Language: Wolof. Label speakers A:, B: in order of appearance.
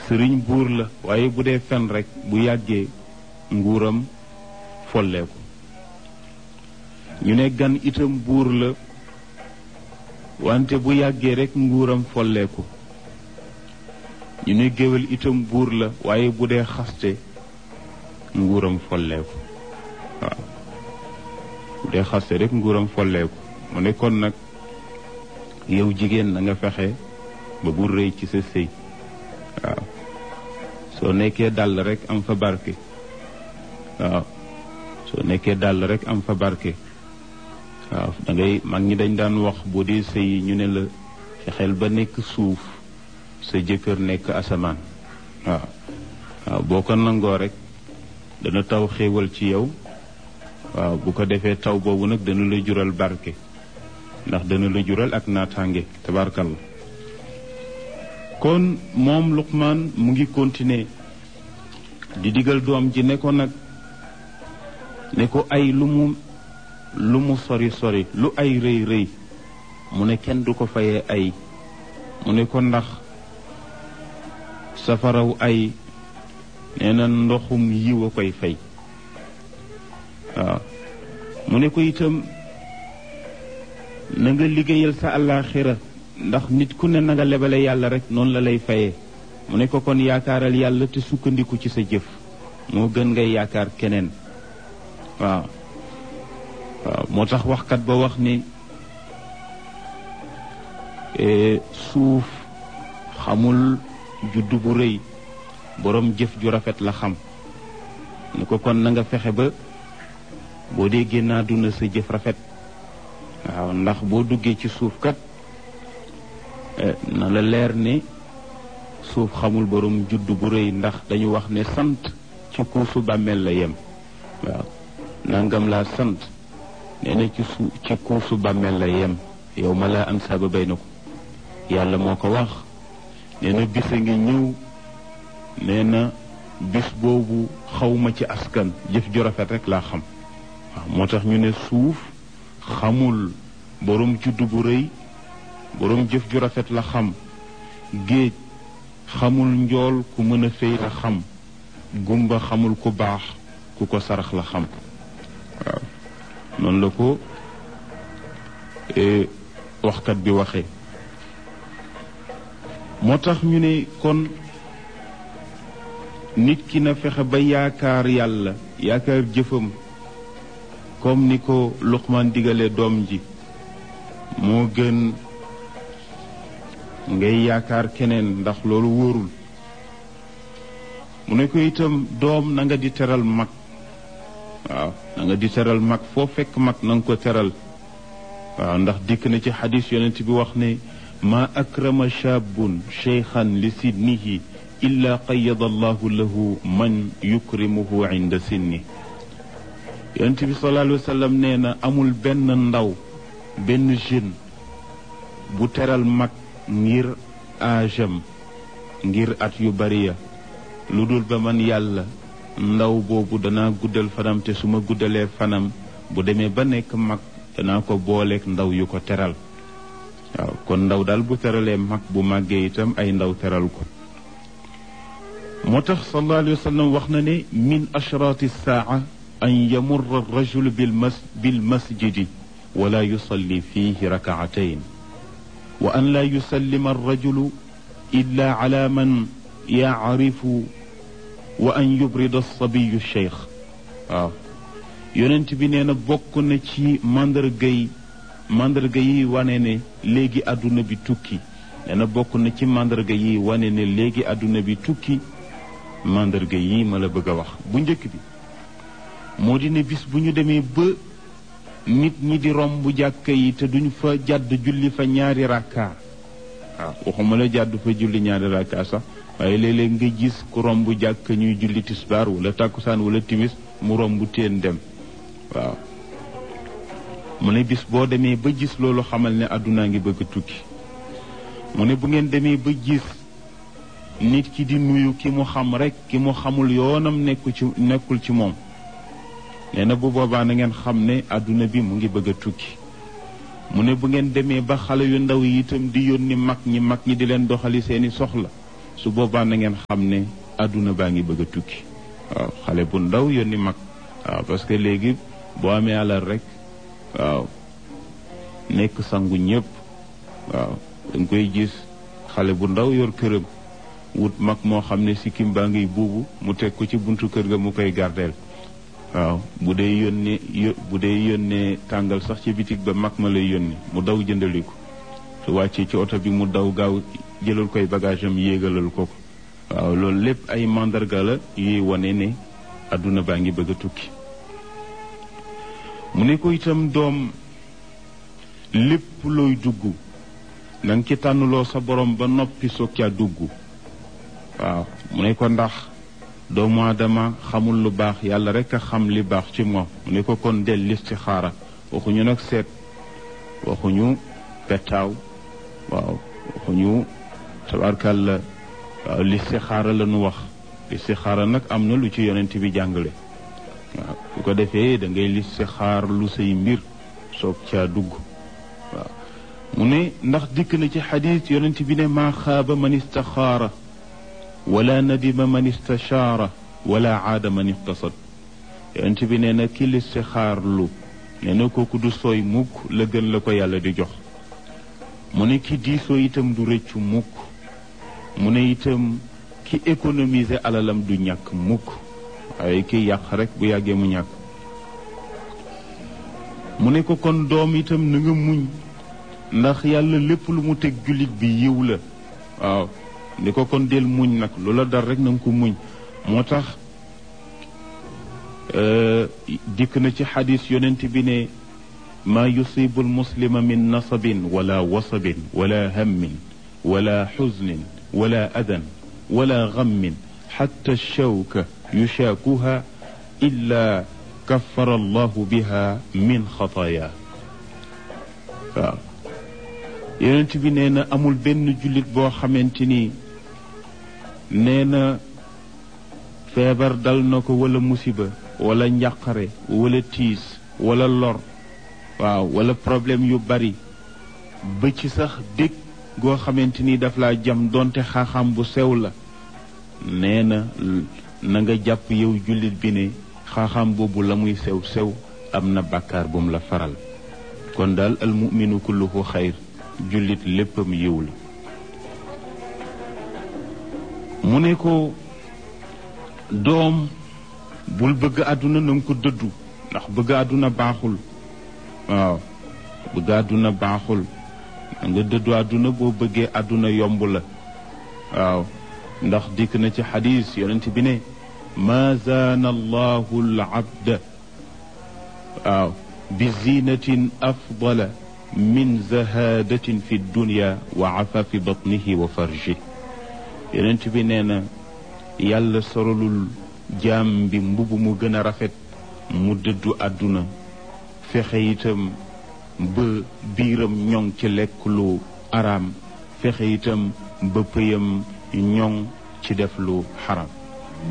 A: sëriñ buur la waaye bu dee fen rekk bu yàggee nguuram folleeku ñu ne gan itam buur la wante bu yàggee rekk nguuram folleeku ñu ne géwél itam buur la waaye bu dee xaste nguuram folleeku waaw bu dee xaste rekk nguuram folleeku mu ne kon nag yow jigéen na nga fexe ba bu rëy ci sa sëy waaw soo nekkee dàll rekk am fa barke waaw soo nekkee dàll rekk am fa barke waaw da ngay mag ñi dañ daan wax boo dee sëy ñu ne la fexeel ba nekk suuf sa jëkkër nekk asamaan waaw waaw boo ko nangoo rekk dana taw xéewal ci yow waaw bu ko defee taw boobu nag dana la jural barke ndax dana la jural ak naataange tabarkalla kon moom Luqmaan mu ngi continuer di digal doom ji ne ko nag ne ko ay lu mu lu mu sori sori lu ay rëy rëy mu ne kenn du ko fayee ay mu ne ko ndax safaraw ay nee na ndoxum yiw a koy fay waaw mu ne ko itam na nga liggéeyal sa àllaaxira ndax nit ku ne na nga lebale yàlla rek noonu la lay fayee mu ne ko kon yaakaaral yàlla te sukkandiku ci sa jëf moo gën ngay yaakaar keneen waaw waaw moo tax waxkat ba wax ni suuf xamul juddu bu rëy boroom jëf ju rafet la xam ni ko kon na nga fexe ba boo dee génn àdduna sa jëf rafet waaw ndax boo duggee ci suuf kat na la leer ne suuf xamul boroom juddu bu rëy ndax dañu wax ne sant ci kuusu bàmmeel la yem waaw nangam laa sant nee na ci su ci kuusu bàmmeel la yem yow ma laa am saaba bay na ko yàlla moo ko wax nee na bis a ngi ñëw nee na bis boobu xawma ci askan jëf ju rafet rek laa xam waaw moo tax ñu ne suuf xamul boroom juddu bu rëy boroom jëf ju rafet la xam géej xamul njool ku mën a fay la xam gumba xamul ku baax ku ko sarax la xam waaw noonu la ko waxkat bi waxee moo tax ñu ne kon nit ki na fexe ba yaakaar yàlla yaakaar jëfam comme ni ko Luqmaan digale doom ji moo gën ngay yaakaar keneen ndax loolu wóorul mu ne ko itam doom na nga di teral mag waaw na nga di teral mag foo fekk mag na nga ko teral waaw ndax dikk na ci xadis yonent bi wax ne ma akrama shaabun cheykhan li sinnihi illa qayada allahu lahu man yukrimuhu inda sinni yonent bi sallallahu alayhi wa sallam nee na amul benn ndaw benn jeune bu teral mag ngir aajam ngir at yu bari ya lu dul ba man yàlla ndaw boobu danaa guddal fanam te su ma guddalee fanam bu demee ba nekk mag danaa ko booleeg ndaw yu ko teral waaw kon ndaw daal bu teralee mag bu màggee itam ay ndaw teral ko moo tax sallallahu alayhi wa sallam wax na ne min ashraati saaca an yamurra rajulu bil mas bil masjidi wala yusalli fihi rakaatayn wa an laa yusallima arrajulu illa ala man yacrifu wa an yubrida alsabiyu cheikh waaw yonent bi nee na bokk na ci màndarga yi màndarga yi wane ne léegi àdduna bi tukki nee na bokk na ci màndarga yi wane ne léegi àdduna bi tukki màndarga yi ma la bëgg a wax bu njëkk bi moo di ne bis bu ñu demee ba nit ñi di romb jàkka yi te duñ fa jàdd julli fa ñaari rakka waaw waxuma la jàdd fa julli ñaari rakka sax waaye léeg-léeg nga gis ku romb jàkka ñuy julli tisbaar wala tàkkusaan wala timis mu romb teen dem waaw mu ne bis boo demee ba gis loolu xamal ne àddunaa ngi bëgg a tukki mu ne bu ngeen demee ba gis nit ki di nuyu ki mu xam rek ki mu xamul yoonam nekku ci nekkul ci moom nee na bu boobaa na ngeen xam ne àdduna bi mu ngi bëgg a tukki mu ne bu ngeen demee ba xale yu ndaw yi itam di yónni mag ñi mag ñi di leen doxali seeni soxla su boobaa na ngeen xam ne àdduna baa ngi bëgg a tukki waaw xale bu ndaw yónni mag waaw parce que léegi boo amee alal rek waaw nekk sangu ñëpp waaw da nga koy gis xale bu ndaw yor këram wut mag moo xam ne sikkim baa ngiy buubu mu teg ko ci buntu kër ga mu koy gardeel waaw bu dee yónnee bu dee yónnee tàngal sax ci bitig ba mag ma lay yónni mu daw jëndali ko su wàccee ci oto bi mu daw gaaw jëlal koy bagage am yéegalal ko ko waaw loolu lépp ay mandarga la yuy wane ne àdduna baa ngi bëgg a tukki mu ne ko itam doom lépp looy dugg na nga ci tànnuloo sa borom ba noppi soog caa dugg waaw mu ne ko ndax doomu aadama xamul lu baax yàlla rek a xam li baax ci moom mu ne ko kon del listixaara waxuñu nag seet waxuñu pettaaw waaw waxuñu tabarkàlla waaw listixaara la nu wax listixaara nag am na lu ci yonent bi jàngale waaw su ko defee da ngay listixaar lu say mbir soog caa dugg waaw mu ne ndax dikk na ci xadis yonent bi ne maa xaaba man istaxaara wala nadima man istachaara wala aada man iqtasad yonent bi nee na ki listixaar lu nee na kooku du sooy mukk la gën la ko yàlla di jox mu ne ki diisoo itam du rëccu mukk mu ne itam ki économiser alalam du ñàkk mukk waaye ki yàq rek bu yàggee mu ñàkk mu ne ko kon doom itam na nga muñ ndax yàlla lépp lu mu teg jullit bi yiw la waaw ni ko kon del muñ nag loola dal rek na nga ko muñ moo tax dikk na ci xadis yonent bi ne maa yusibu almuslima min nasabin wala wasabin wala hammin wala xusnin wala adan wala gammin xatta shawka yushaakuha illa kaffara allahu biha min xataaya waaw yonent bi nee na amul benn jullit boo xamante ni nee na feebar dal na ko wala musiba wala njàqare wala tiis wala lor waaw wala problème yu bari ba ci sax dég goo xamante ni daf laa jam donte xaaxam bu sew la nee na na nga jàpp yow jullit bi ne xaaxam boobu la muy sew sew am na bàkkaar bu mu la faral kon daal al muminu kulluhu xayr jullit léppam yiw la mu ne ko doom bul bëgg àdduna na nga ko dëddu ndax bëgg àdduna baaxul waaw bëgg àdduna baaxul na nga dëddu àdduna boo bëggee àdduna yomb la waaw ndax dikk na ci xadis yonent bi ne ma zaana allahu al abda waaw bi zinatin afdala min zahadatin fi dunya wa afafi batnihi wa farji yonent bi nee na yàlla sorolul jaam bi mbubb mu gën a rafet mu dëddu àdduna fexe itam ba biiram ñoŋ ci lekk lu araam fexe itam ba pëyam ñoŋ ci def lu xaram